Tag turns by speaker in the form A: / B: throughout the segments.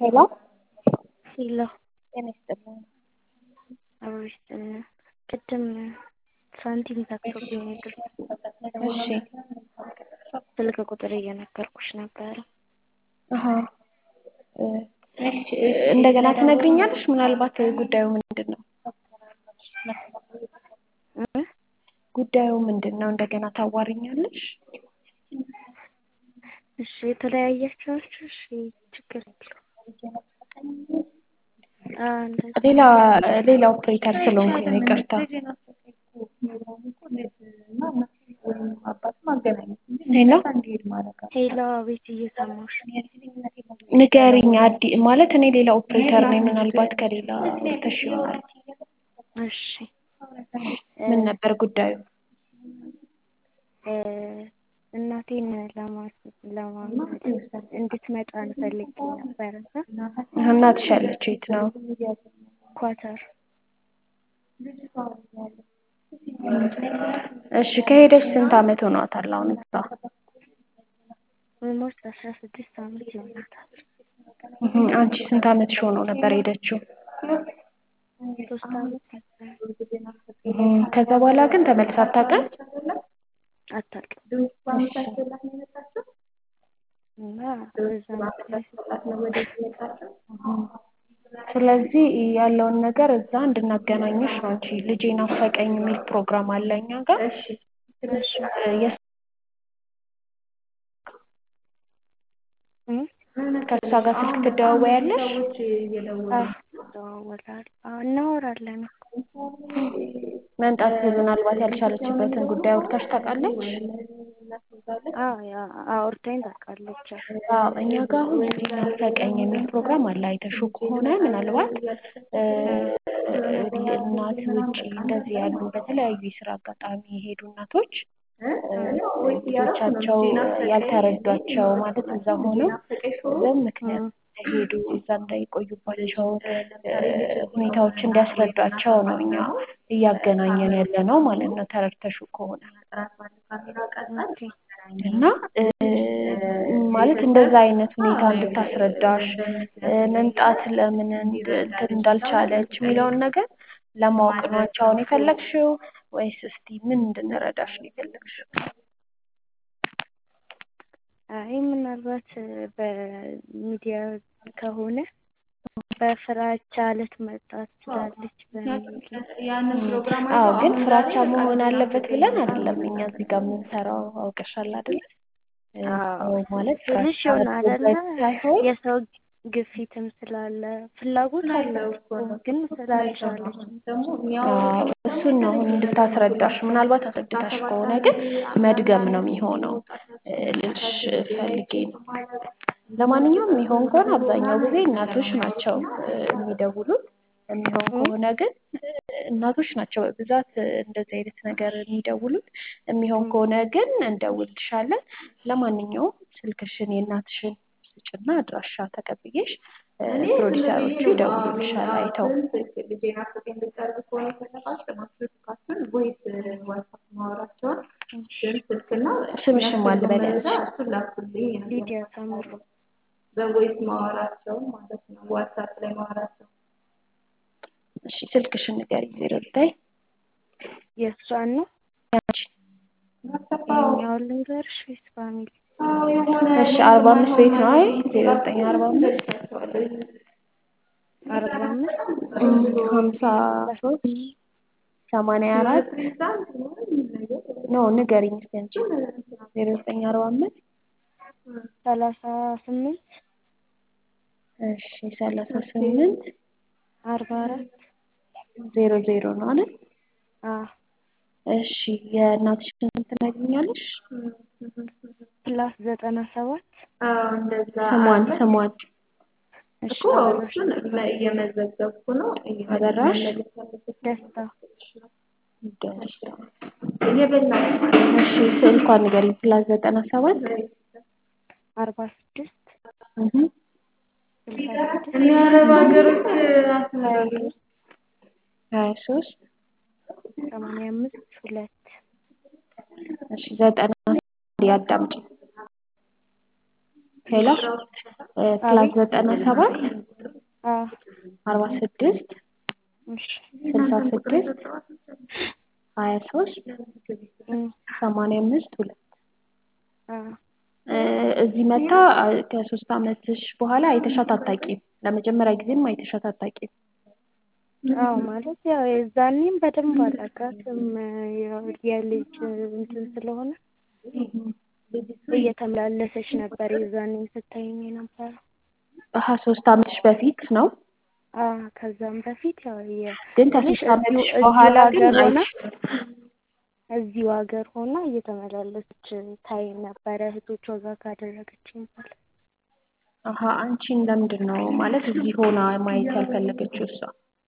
A: ሄሎ
B: ሄሎ
A: ጤና ይስጥልኝ።
B: አብሮሽ ቅድም ሳንቲም ዘግቶብኝ ነበር።
A: እሺ
B: ስልክ ቁጥር እየነገርኩሽ ነበረ።
A: አሀ እንደገና ትነግሪኛለሽ? ምናልባት ጉዳዩ ምንድን ነው?
B: እ
A: ጉዳዩ ምንድን ነው? እንደገና ታዋሪኛለሽ?
B: እሺ የተለያያችሁ ናችሁ? እሺ ችግር የለውም። አዎ እንደዛ
A: ሌላ ሌላ ኦፕሬተር ስለሆንኩኝ ነው ይቅርታ። ሄሎ
B: ሄሎ አቤት እየሰማሁሽ ነው።
A: ንገሪኝ። አዲ ማለት እኔ ሌላ ኦፕሬተር ነኝ። ምናልባት ከሌላ አውርተሽ ይሆናል።
B: እሺ
A: ምን ነበር ጉዳዩ?
B: እ እናቴን ለማስ ለማለት እንድትመጣ እንፈልግ ነበረ እና
A: እናትሽ ያለችው የት ነው?
B: ኳተር
A: እሺ ከሄደች ስንት ዓመት ሆኗታል አሁን እዛ?
B: ኦልሞስት አስራ ስድስት ዓመት ይሆናታል።
A: እህ አንቺ ስንት ዓመትሽ ሆኖ ነበር የሄደችው?
B: ሶስት ዓመት ነበር።
A: እህ ከዛ በኋላ ግን ተመልሳ አታውቅም?
B: አታውቅም
A: እሺ
B: እና በዛ ምክንያት
A: ስለዚህ ያለውን ነገር እዛ እንድናገናኝሽ ነው። አንቺ ልጄ ናፈቀኝ የሚል ፕሮግራም አለ እኛ ጋር
B: እሺ
A: የስ-
B: እ
A: ከእሷ ጋር ስልክ ትደዋወያለሽ?
B: አዎ እንደዋወላለን። አዎ እናወራለን እኮ
A: መምጣት ምናልባት ያልቻለችበትን ጉዳይ አውርታሽ ታውቃለች?
B: አዎ ያ አውርታኝ ታውቃለች።
A: አዎ እኛ ጋር አሁን ልጄ ናፈቀኝ የሚል ፕሮግራም አለ። አይተሽው ከሆነ ምናልባት እ እናት ውጪ እንደዚህ ያሉ በተለያዩ የስራ አጋጣሚ የሄዱ እናቶች እ ልጆቻቸው ያልተረዷቸው ማለት እዛ ሆነው በምን ምክንያት እንደሄዱ እዛ እንዳይቆዩባቸው እ ሁኔታዎች እንዲያስረዷቸው ነው እኛ እያገናኘን ያለ ነው ማለት ነው። ተረድተሽው ከሆነ
B: ኦኬ
A: እና እ ማለት እንደዛ አይነት ሁኔታ እንድታስረዳሽ እ መምጣት ለምን እንድ- እንትን እንዳልቻለች የሚለውን ነገር ለማወቅ ነው አንቺ አሁን የፈለግሽው ወይስ እስቲ ምን እንድንረዳሽ ነው የፈለግሽው?
B: አይ ምናልባት በሚዲያ ከሆነ በፍራቻ ልትመጣ ትችላለች በሚል
A: አዎ ግን ፍራቻ መሆን አለበት ብለን አይደለም እኛ እዚህ ጋር የምንሰራው አውቀሻል አይደለ? እ
B: አዎ
A: ሰው ማለት
B: ትንሽ
A: ፍራቻ
B: ይሆን አይደለ
A: አድሮበት ሳይሆን
B: የሰው ግፊትም ስላለ ፍላጎት አላት እኮ ግን ስላልቻለች
A: አዎ እሱን ነው አሁን እንድታስረዳሽ ምናልባት አስረድታሽ ከሆነ ግን መድገም ነው የሚሆነው እ ልልሽ ፈልጌ ነው። ለማንኛውም የሚሆን ከሆነ አብዛኛው ጊዜ እናቶች ናቸው እ የሚደውሉት። የሚሆን ከሆነ ግን እ እናቶች ናቸው በብዛት እ እንደዚህ አይነት ነገር የሚደውሉት። የሚሆን ከሆነ ግን እንደውልልሻለን። ለማንኛውም ስልክሽን የእናትሽን ስጭና አድራሻ ተቀብዬሽ እ ፕሮዲሰሮቹ ይደውሉልሻል አይተው። ስምሽን ማን ልበል ያልሽ?
B: ሊዲያ ታምሩ
A: እሺ ስልክሽን ንገሪኝ። ዜሮ ዘጠኝ
B: የእሷን ነው
A: ያንቺን
B: ይኸኛውን ልንገርሽ ወይስ ፋሚሊ?
A: እሺ አርባ አምስት ቤት ነው አይ ዜሮ ዘጠኝ አርባ አምስት
B: አርባ አምስት
A: እም ሀምሳ ሶስት ሰማንያ አራት ኖ ንገሪኝ እስኪ አንቺ ዜሮ ዘጠኝ አርባ አምስት
B: ሰላሳ ስምንት
A: እሺ ሰላሳ ስምንት
B: አርባ አራት
A: ዜሮ ዜሮ ነው አይደል?
B: አዎ
A: እሺ የእናትሽን ስም ትነግሪኛለሽ?
B: ፕላስ ዘጠና ሰባት
A: ስሟን ስሟን
B: እሺ አበራሽ
A: አበራሽ
B: ደስታ
A: ደስታ እሺ ስልኳን ንገሪኝ። ፕላስ ዘጠና ሰባት
B: አርባ ስድስት
A: እህ
B: ስልሳ ስድስት ሀያ ሶስት
A: ሀያ ሶስት
B: ሰማንያ አምስት ሁለት
A: እሺ ዘጠና ያዳምጪ ሄሎ ፕላስ
B: አቤት
A: ዘጠና ሰባት
B: አ
A: አርባ ስድስት
B: እሺ
A: ስልሳ ስድስት ሀያ ሶስት
B: እም
A: ሰማንያ አምስት ሁለት
B: አ
A: እዚህ መታ ከሶስት አመትሽ በኋላ አይተሻት አታውቂም። ለመጀመሪያ ጊዜም አይተሻት አታውቂም።
B: አዎ ማለት ያው የዛኔም በደንብ አላውቃትም ያው የልጅ እንትን ስለሆነ እየተመላለሰች ነበር የዛኔም ስታየኝ የነበረው።
A: አሀ ሶስት አመትሽ በፊት ነው።
B: አ ከዛም በፊት ያው የ
A: ግን
B: ትንሽ
A: ከሶስት አመትሽ
B: እዚሁ እዚሁ
A: በኋላ ግን
B: ሀገር ሆና
A: አይሽ
B: እዚሁ ሀገር ሆና እየተመላለሰች ታየኝ ነበረ እህቶቿ ጋር ካደረገችኝ በኋላ።
A: አሀ አንቺን ለምንድን ነው ማለት እዚህ ሆና ማየት ያልፈለገችው እሷ?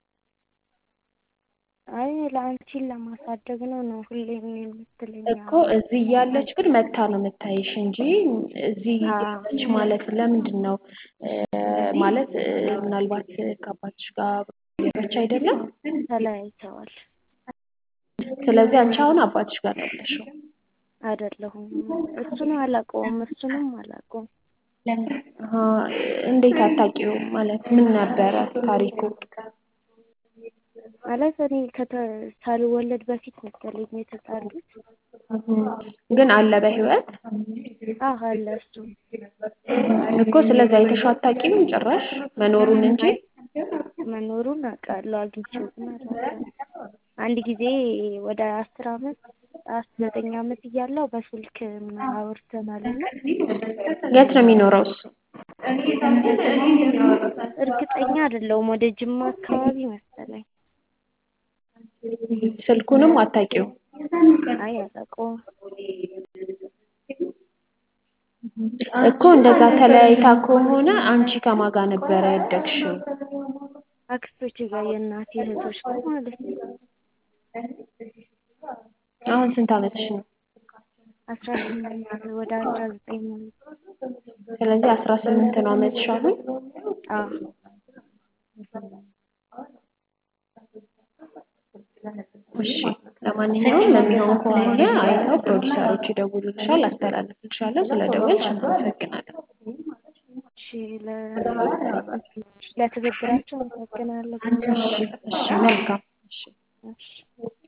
B: አይ ለአንቺን ለማሳደግ ነው ነው ሁሌም የምትለኝ።
A: እኮ እዚህ እያለች ግን መታ ነው የምታይሽ እንጂ እዚህ
B: አዎ
A: እያለች ማለት ለምንድን ነው ማለት ምናልባት ከአባትሽ ጋር የለች አይደለም?
B: ተለያይተዋል።
A: ስለዚህ አንቺ አሁን አባትሽ ጋር ነው ያለሽው።
B: አይደለሁም እሱን አላውቀውም እሱንም አላውቀውም።
A: አሀ እንዴት አታውቂውም? ማለት ምን ነበረ ታሪኩ?
B: ማለት እኔ ከተ ሳልወለድ በፊት መሰለኝ የተጣሉት።
A: ግን አለ በህይወት
B: አዎ አለ እሱ
A: እኮ ስለዚህ አይተሽው አታውቂም ጭራሽ መኖሩን እንጂ
B: መኖሩን አውቃለሁ አግኝቼው ግን አላውቅም። አንድ ጊዜ ወደ አስር አመት አስራ ዘጠኝ አመት እያለሁ በስልክ አውርተናል እና
A: የት ነው የሚኖረው እሱ?
B: እርግጠኛ አይደለሁም ወደ ጅማ አካባቢ መሰለኝ።
A: ስልኩንም አታውቂውም?
B: አይ አላውቀውም።
A: እኮ እንደዛ ተለያይታ ከሆነ አንቺ ከማን ጋር ነበረ ያደግሽው?
B: አክስቶቼ ጋር የእናቴ እህቶች ጋር ማለት ነው።
A: አሁን ስንት አመትሽ ነው?
B: አስራ ስምንት ወደ አስራ ዘጠኝ ማለት ነው።
A: ስለዚህ አስራ ስምንት ነው አመትሽ አሁን?
B: አዎ
A: እሺ ለማንኛውም የሚሆን ከሆነ አይተው ፕሮዲውሰሮች ይደውሉልሻል፣ አስተላልፍልሻለሁ። ስለደወልሽ አመሰግናለሁ።
B: እሺ ለ ለትብብራቸው አመሰግናለሁ።
A: እሺ እሺ መልካም እሺ
B: እሺ